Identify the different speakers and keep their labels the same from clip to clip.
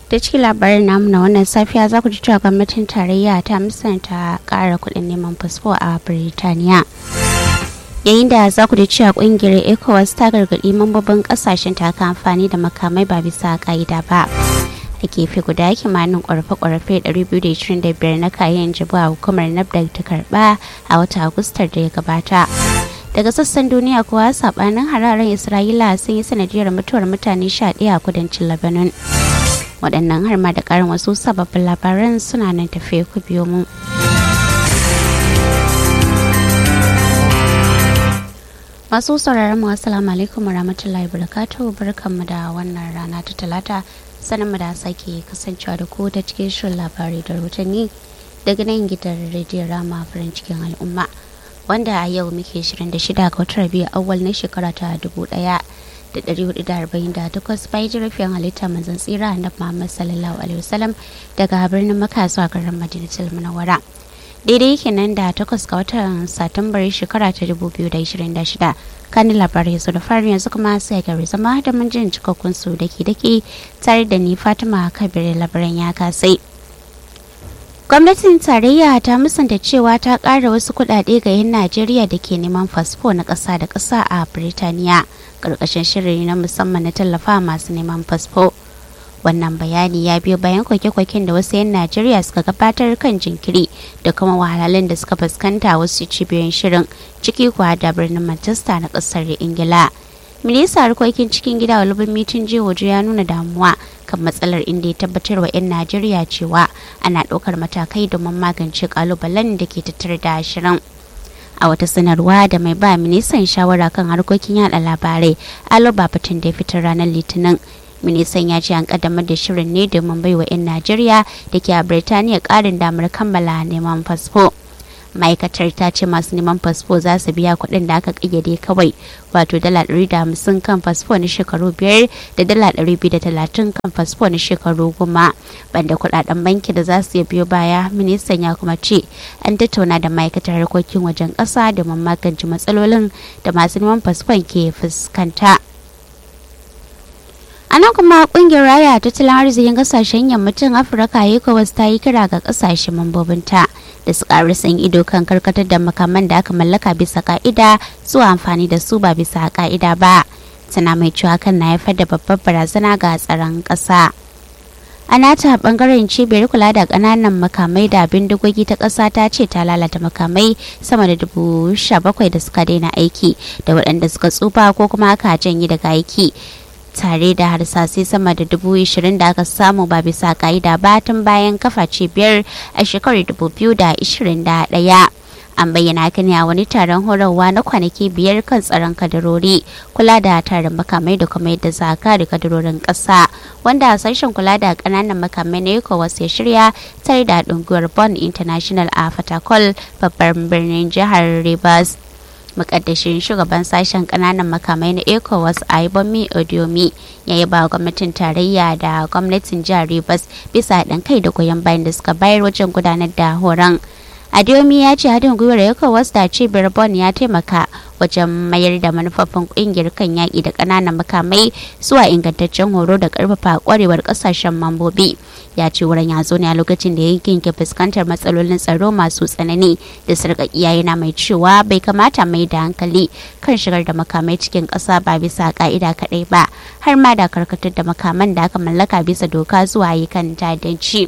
Speaker 1: da cikin labarin namu na wannan safiya za ku ji cewa gwamnatin tarayya ta musanta ƙara kuɗin neman fasfo a birtaniya yayin da za ku ji cewa ƙungiyar ecowas ta gargaɗi mambobin ƙasashen ta ka amfani da makamai ba bisa ƙa'ida ba a gefe guda kimanin ƙorafe-ƙorafe 225 na kayan jibu a hukumar nafdag ta karɓa a wata agustar da ya gabata daga sassan duniya kuwa sabanin hararen isra'ila sun yi sanadiyar mutuwar mutane 11 a kudancin lebanon waɗannan har ma da ƙarin wasu sababbin labaran suna nan tafiye ku biyo mu. masu sauraron mu assalamu alaikum warahmatullahi wabarakatuh barkanmu da wannan rana ta talata sanin mu da sake kasancewa da ku ta cikin shirin labarai da rahotanni daga nan gidan rediyon rama farin cikin al'umma wanda a yau muke 26 ga watan biyu awal na shekara ta 1448 bayan jirafin halitta manzan tsira na Muhammad sallallahu alaihi wasallam daga birnin Makka zuwa garin Madinatul Munawwara. Daidai yake nan da takwas ga watan Satumbar shekara ta 2026 kan labarai su da fari yanzu kuma sai gari zama da mun jin cikakkun su dake dake tare da ni Fatima Kabir labaran ya kasai. gwamnatin tarayya ta musanta cewa ta ƙara wasu kuɗaɗe ga 'yan najeriya da ke neman fasfo na ƙasa da ƙasa a birtaniya ƙarƙashin shirin na musamman na tallafa masu neman fasfo wannan bayani ya biyo bayan kwake-kwaken da wasu 'yan najeriya suka gabatar kan jinkiri da kuma wahalhalun da suka fuskanta wasu cibiyoyin shirin ciki kuwa da birnin manchester na ƙasar ingila minista harkokin cikin gida walubin mitin jihoji ya nuna damuwa kan matsalar inda ya tabbatar wa 'yan najeriya cewa ana ɗaukar matakai domin magance kalubalen da ke tattare da shirin a wata sanarwa da mai ba ministan shawara kan harkokin yada labarai alo babatun da ya fitar ranar litinin ministan ya ce an kaddamar da shirin ne domin baiwa 'yan najeriya da ke a birtaniya karin damar kammala neman fasfo ma'aikatar ta ce masu neman fasfo za su biya kuɗin da aka ƙayyade kawai wato dala ɗari da hamsin kan fasfo na shekaru biyar da dala ɗari biyu da talatin kan fasfo na shekaru goma banda kuɗaɗen banki da za su biyo baya ministan ya kuma ce an tattauna da ma'aikatar harkokin wajen ƙasa domin magance matsalolin da masu neman fasfon ke fuskanta. a nan kuma kungiyar raya tattalin arzikin kasashen yammacin afirka ecowas ta yi kira ga kasashen mambobinta da su ƙari san ido kan karkatar da makaman da aka mallaka bisa ka'ida zuwa amfani da su ba bisa ka'ida ba tana mai cewa kan na haifar da babbar barazana ga tsaron ƙasa a nata bangaren cibiyar kula da ƙananan makamai da bindigogi ta ƙasa ta ce ta lalata makamai sama da dubu sha bakwai da suka daina aiki da waɗanda suka tsufa ko kuma aka janye daga aiki tare da harsasai sama da dubu ishirin da aka samu ba bisa ka'ida ba tun bayan kafa cibiyar a shekarar dubu biyu da ishirin da ɗaya an bayyana haka ne a wani taron horarwa na kwanaki biyar kan tsaron kadarori kula da tarin makamai da kuma yadda za ka da kadarorin ƙasa wanda sashen kula da ƙananan makamai na ecowas ya shirya tare da ɗunguwar bond international a fatakol babban birnin jihar rivers mukaddashin shugaban sashen kananan makamai na ecowas aibomi odiomi ya yi ba gwamnatin tarayya da gwamnatin jihar rivers bisa haɗin kai da goyon bayan da suka bayar wajen gudanar da horon adiomi ya ce haɗin gwiwar ecowas da cibiyar bon ya taimaka wajen mayar da manufofin ƙungiyar kan yaƙi da ƙananan makamai zuwa ingantaccen horo da ƙarfafa ƙwarewar ƙasashen mambobi ya ce wurin ya zo ne a lokacin da yankin ke fuskantar matsalolin tsaro masu tsanani da sarƙaƙiya yana mai cewa bai kamata mai da hankali kan shigar da makamai cikin ƙasa ba bisa ƙa'ida kaɗai ba har ma da karkatar da makaman da aka mallaka bisa doka zuwa ayyukan ta'addanci.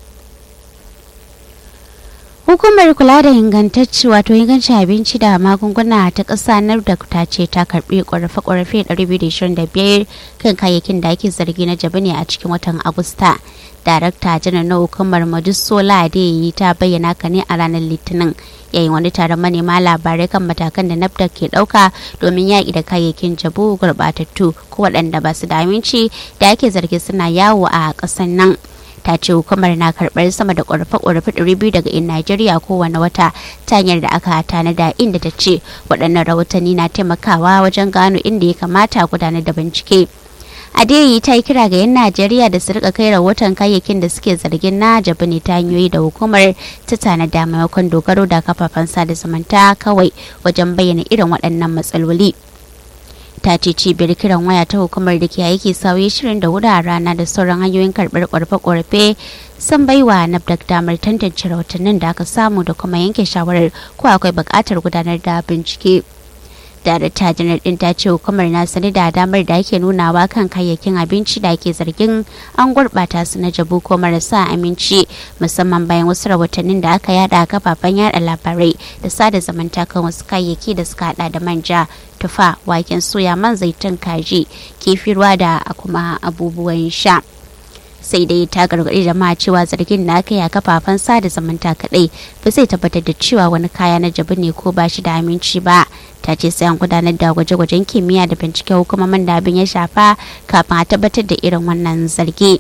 Speaker 1: hukumar kula da ingantacci wato ingancin abinci da magunguna ta ƙasa da ta ce ta karbi ƙorafe-ƙorafe 225 kan kayayyakin da ake zargi na jabi ne a cikin watan agusta darakta janar na hukumar majisola yi ta bayyana ka ne a ranar litinin yayin wani taron manema labarai kan matakan da nafda ke ɗauka domin yaƙi da kayayyakin jabu gurɓatattu ko waɗanda ba su da aminci da ake zargi suna yawo a ƙasar nan ta ce hukumar na karɓar sama da ƙorafe-ƙorafe 200 daga in Najeriya kowane wata ta hanyar da aka tanada inda ta ce waɗannan rahotanni na taimakawa wajen gano inda ya kamata gudanar da bincike. Adeyi ta yi kira ga 'yan Najeriya da su rika kai rahoton kayayyakin da suke zargin na jabi ne ta hanyoyi da hukumar ta tanada maimakon dogaro da kafafen sada zumunta kawai wajen bayyana irin waɗannan matsaloli. ta ce cibiyar kiran waya ta hukumar da ke aiki sauyi shirin da hudu a rana da sauran hanyoyin karɓar ƙorafe-ƙorafe sun baiwa nafdak damar tantance rahotannin da aka samu da kuma yanke shawarar ko akwai buƙatar gudanar da bincike. darakta janar din ta ce hukumar na sani da damar da ake nunawa kan kayayyakin abinci da ake zargin an gurɓata su na jabu ko marasa aminci musamman bayan wasu rahotannin da aka yada a kafafen yada labarai da sada zamanta kan wasu kayayyaki da suka hada da manja tufa waken soya man zaitun kaji kifi ruwa da kuma abubuwan sha sai dai ta gargaɗi jama'a cewa zargin da aka yi a kafafen sada zamanta kaɗai ba zai tabbatar da cewa wani kaya na jabu ne ko ba shi da aminci ba ta ce sai an gudanar da gwaje-gwajen kimiyya da bincike hukumomin da abin ya shafa kafin a tabbatar da irin wannan zargi.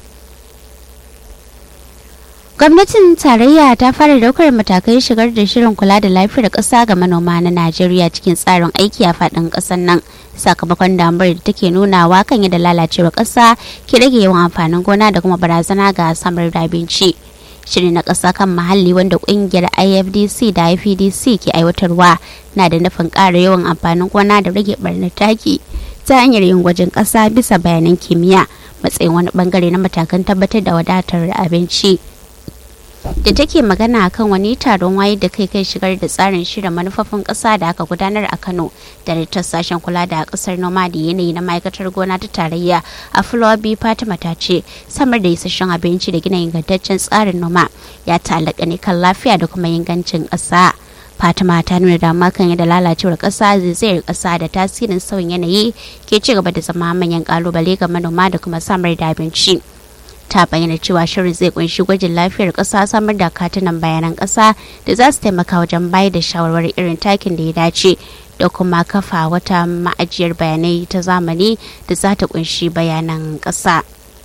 Speaker 1: gwamnatin tarayya ta fara daukar matakai shigar da shirin kula da lafiyar ƙasa ga manoma na najeriya cikin tsarin aiki a faɗin ƙasar nan sakamakon damar da take nunawa kan yadda lalacewar ƙasa ke rage yawan amfanin gona da kuma barazana ga samar da abinci shirin na ƙasa kan muhalli wanda ƙungiyar ifdc da ifdc ke aiwatarwa na da nufin ƙara yawan amfanin gona da rage ɓarnar taki ta hanyar yin gwajin ƙasa bisa bayanan kimiyya matsayin wani bangare na matakan tabbatar da wadatar abinci da take magana akan wani taron wayar da kai kai shigar da tsarin shirin manufofin ƙasa da aka gudanar a kano da ta sashen kula da ƙasar noma da yanayi na ma'aikatar gona ta tarayya a fulobi fatima ta ce samar da isasshen abinci da gina ingantaccen tsarin noma ya ta'allaka ne kan lafiya da kuma ingancin ƙasa fatima ta nuna dama kan yadda lalacewar ƙasa zaizayar ƙasa da tasirin sauyin yanayi ke ci gaba da zama manyan ƙalubale ga manoma da kuma samar da abinci. ta bayyana cewa shirin zai kunshi gwajin lafiyar ƙasa samar da katunan bayanan ƙasa da za su taimaka wajen bayar da shawarwari irin takin da ya dace da kuma kafa wata ma'ajiyar bayanai ta zamani da za ta kunshi bayanan ƙasa.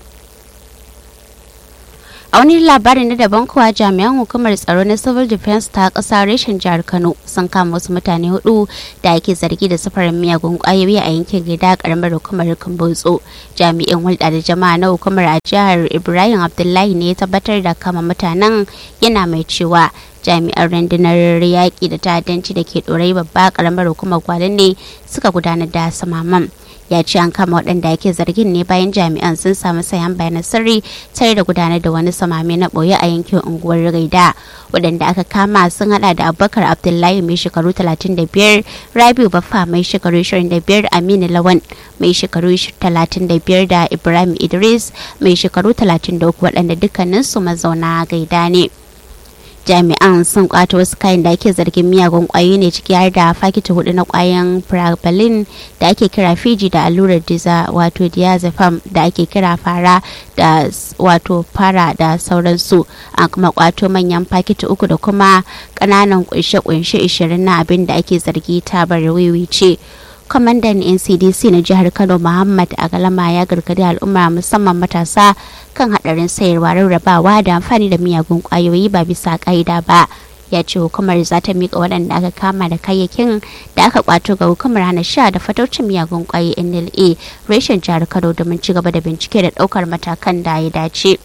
Speaker 1: a wani labarin na daban kuwa jami'an hukumar tsaro na civil defense ta kasa reshen jihar kano sun kama wasu mutane hudu da ake zargi da safarin miyagun kwayoyi a yankin gida karamar hukumar kambotso jami'in hulɗa da jama'a na hukumar a jihar ibrahim abdullahi ne ya tabbatar da kama mutanen yana mai cewa jami'an rundunar yaƙi da ta'addanci da ke ɗorai babba karamar hukumar gwalin ne suka gudanar da samaman ya ce an kama waɗanda ake zargin ne bayan jami'an sun samu sayan bayanan sirri tare da gudanar da wani samame na ɓoye a yankin unguwar gaida waɗanda aka kama sun hada da abubakar abdullahi mai shekaru 35 rabiu baffa mai shekaru 25 aminu lawan mai shekaru 35 da ibrahim idris mai shekaru 33 waɗanda dukkaninsu mazauna gaida ne. jami'an sun kwato wasu kayan da ake zargin miyagun kwayoyi ne ciki har da fakiti hudu na kwayan prabalin da ake kira fiji da allurar diza wato diazepam da ake kira fara da wato fara da sauransu an kuma kwato manyan fakiti uku da kuma kananan kunshe-kunshe 20 na abin da ake zargi tabar wiwi ce kwamandan ncdc na jihar kano muhammad agalama ya gargadi al'umma musamman matasa kan hadarin sayarwa rarrabawa da amfani da miyagun kwayoyi ba bisa ka'ida ba ya ce hukumar za ta miƙa waɗanda aka kama da kayayyakin da aka kwato ga hukumar hana sha da fataucin miyagun kwayoyi nla reshen jihar kano domin ci gaba da bincike da ɗaukar matakan da ya dace.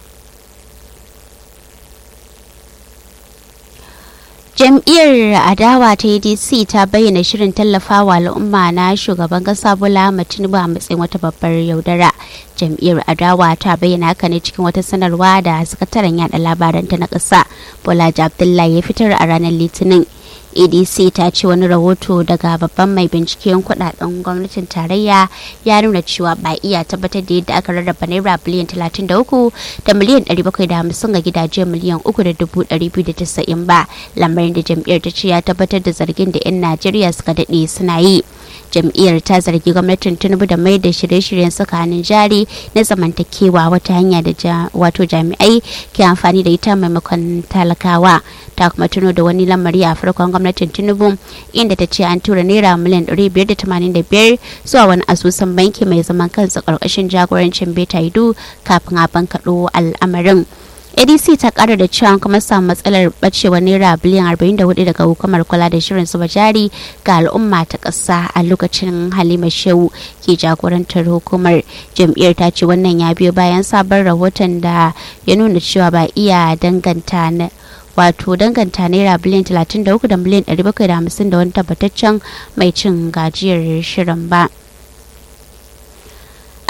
Speaker 1: jam'iyyar adawa ta adc ta bayyana shirin tallafawa al'umma na shugaban kasa bola tinubu a matsayin wata babbar yaudara jam'iyyar adawa ta bayyana haka ne cikin wata sanarwa da sakataren yada labaranta na kasa bola abdullahi ya fitar a ranar litinin adc ta ce wani rahoto daga babban mai binciken kudaden gwamnatin tarayya ya nuna cewa ba iya tabbatar da yadda aka rarraba naira biliyan 33 da miliyan 750 ga gidaje miliyan 3,290 ba lamarin da jam'iyyar ta ce ya tabbatar da zargin da 'yan najeriya suka daɗe suna yi jam'iyyar ta zargi gwamnatin tinubu da mai da shirye-shiryen tsakanin jari na zamantakewa wata hanya da wato jami'ai ke amfani da ita maimakon talakawa ta kuma tuno da wani lamari a farkon gwamnatin tinubu inda ta ce an tura naira miliyan 585 zuwa wani asusun banki mai zaman kansa karkashin jagorancin beta idu kafin a bankaɗo al'amarin adc ta kara da cewa kuma samu matsalar bacewar naira biliyan 44 daga hukumar kula da shirin zuba jari ga al'umma ta ƙasa a lokacin halima shehu ke jagorantar hukumar jam'iyyar ta ce wannan ya biyo bayan sabon rahoton da ya nuna cewa ba iya danganta na wato danganta naira biliyan 33 da miliyan 750 da wani tabbataccen mai cin gajiyar shirin ba.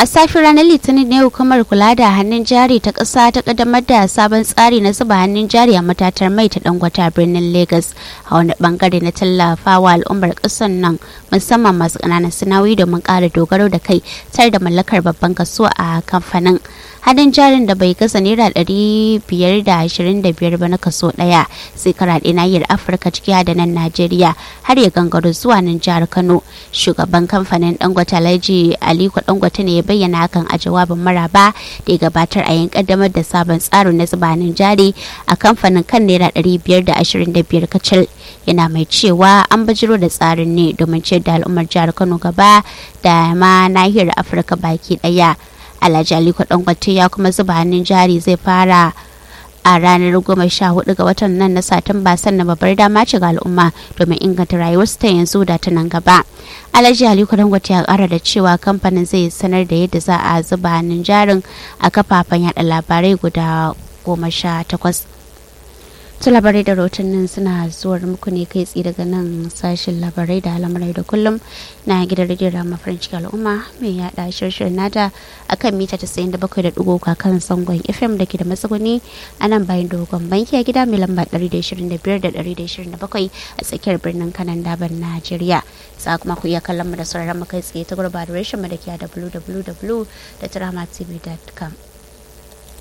Speaker 1: a safi ranar litinin ne hukumar kula da hannun jari ta ƙasa ta ƙaddamar da sabon tsari na zuba hannun jari a matatar mai ta dangwata birnin lagos a wani bangare na tallafawa al'ummar ƙasar nan musamman masu ƙananan sinawi domin ƙara dogaro da kai tare da mallakar babban kaso a kamfanin hannun jarin da bai kasa naira ɗari biyar da ashirin da biyar ba na kaso ɗaya sai karaɗe nahiyar afirka ciki da nan najeriya har ya gangaro zuwa nan jihar kano shugaban kamfanin dangote alhaji aliko dangote ne ya bayyana hakan a jawabin maraba da ya gabatar a yin kaddamar da sabon tsarin na zubanin jari a kamfanin kan naira ɗari biyar da ashirin da biyar kacal yana mai cewa an bajiro da tsarin ne domin ciyar da al'ummar jihar kano gaba da ma nahiyar afirka baki ɗaya alhaji aliko dangote ya kuma zuba hannun jari zai fara a ranar goma sha hudu ga watan nan na satumba sannan babbar dama ce ga al'umma domin inganta rayuwarsu ta yanzu da ta nan gaba alhaji aliko dangote ya kara da cewa kamfanin zai sanar da yadda za a zuba hannun jarin a kafafen yada labarai guda goma sha takwas su labarai da rahotannin suna zuwar muku ne kai tsaye daga nan sashen labarai da al'amurai da kullum na gidan rediyon rama farin ciki al'umma mai yada shirshirin nata a kan mita 97.3 kan sangon fm da ke da matsuguni a nan bayan dogon banki a gida mai lamba 125 da 127 a tsakiyar birnin kanan daban najeriya za kuma ku iya kallon mu da sauraron mu kai tsaye ta gurba da reshen mu da ke a www.tramatv.com